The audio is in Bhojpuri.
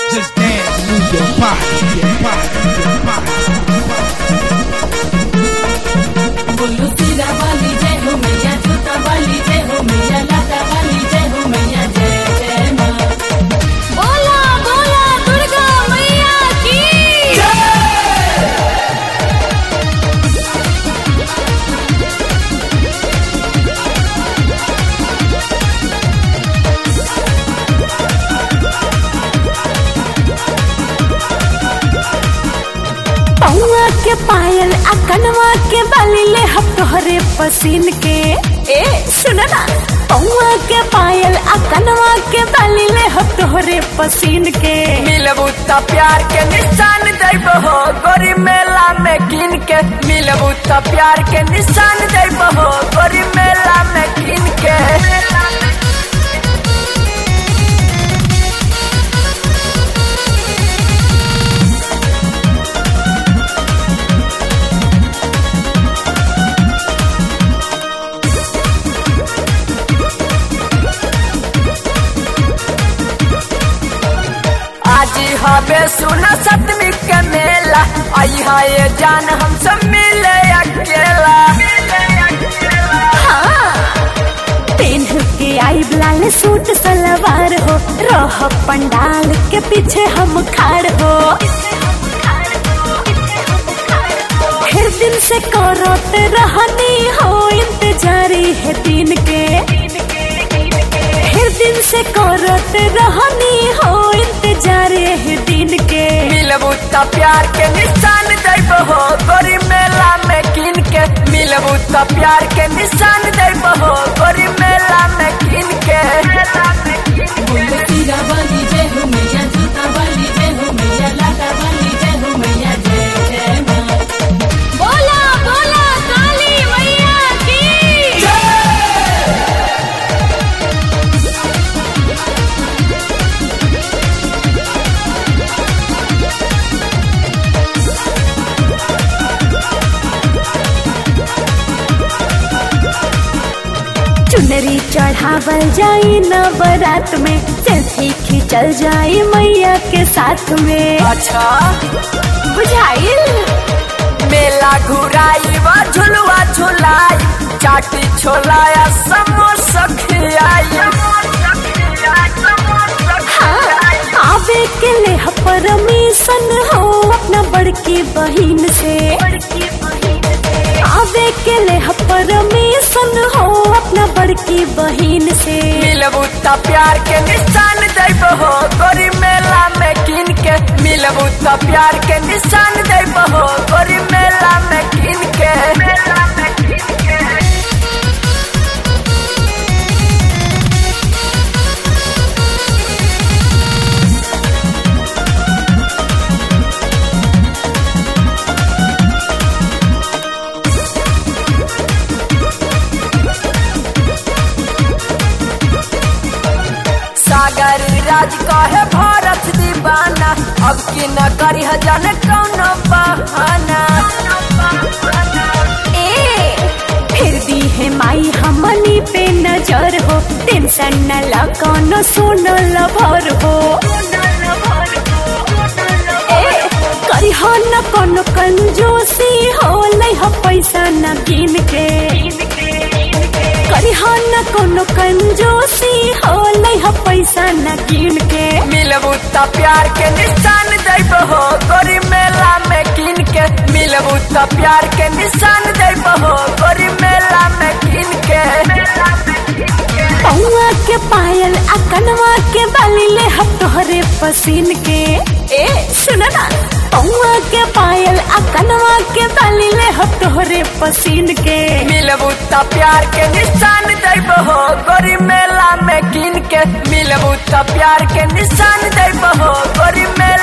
Just dance, move your body, your body, your body. बोलो सिरा वाली जय हो मैया जूता वाली जय हो मैया लाटा वाली जय हो मैया जय जय माँ बोला बोला दुर्गा मैया की पौआ के पायल आ कनवा के बाली ले हम तोहरे पसीन के ए सुन ना पौआ के पायल आ कनवा के बाली ले हम तोहरे पसीन के मिलबू त प्यार के निशान देबो हो गोरी मेला में किन के मिलबू त प्यार के निशान देबो हो गोरी मेला में किन के आज हवे सुना सतमी के मेला आई है ये जान हम सब मिले अकेला पेन के आई लाल सूट सलवार हो रह पंडाल के पीछे हम खाड़ हो फिर दिन से करत रहनी हो इंतजारी है दिन के फिर दिन से करत रहनी हो इंतजार है दिन के मिलबू त प्यार के निशान देबो हो गोरी मेला में किन के मिलबू त प्यार के निशान देबो हो गोरी मेला में किन के बोलो सिरा वाली जय हो मैया जूता वाली जय हो मैया लाटा वाली जय हो मैया जय जय माँ बोला बोला काली मैया की चुनरी चढ़ावल जाई न बारात में सेल्फी खींचल जाई मैया के साथ में अच्छा बुझाइल मेला घुराई व झुलवा झुलाई चाटी छोलाया समोसा खियाई आवे के ले परमिशन हो अपना बड़की बहिन से आवे के ले परमिशन हो अपना बड़की बहिन से मिलबू त प्यार के निशान देबो हो गोरी मेला में किन के मिलबू त प्यार के निशान देबो हो गोरी मेला में किन के मेला में किन के सागर राज कहे भारत दीवाना अब की न करी हजान कौनो बहाना ए फिर दी है माई हमनी पे नजर हो टेंशन न ला कोनो सुनो लभर हो ए करी हो न कोनो कंजूसी हो लई हो पैसा न गिन के करी हो न कोनो कंजूसी हो लई हो पैसा न गिन के मिलबू त प्यार के निशान देबो हो गोरी मेला में किन के मिलबू त प्यार के निशान देबो हो गोरी मेला में किन के मेला में किन के पौआ के पायल आ कनवा के बाली ले हम तोहरे पसीन के ए सुन ना पौआ के पायल आ कनवा के बाली ले हम तोहरे पसीन के मिलबू त प्यार के निशान देबो हो गोरी मेला में किन के मिलबू त प्यार के निशान देबो हो गोरी मेला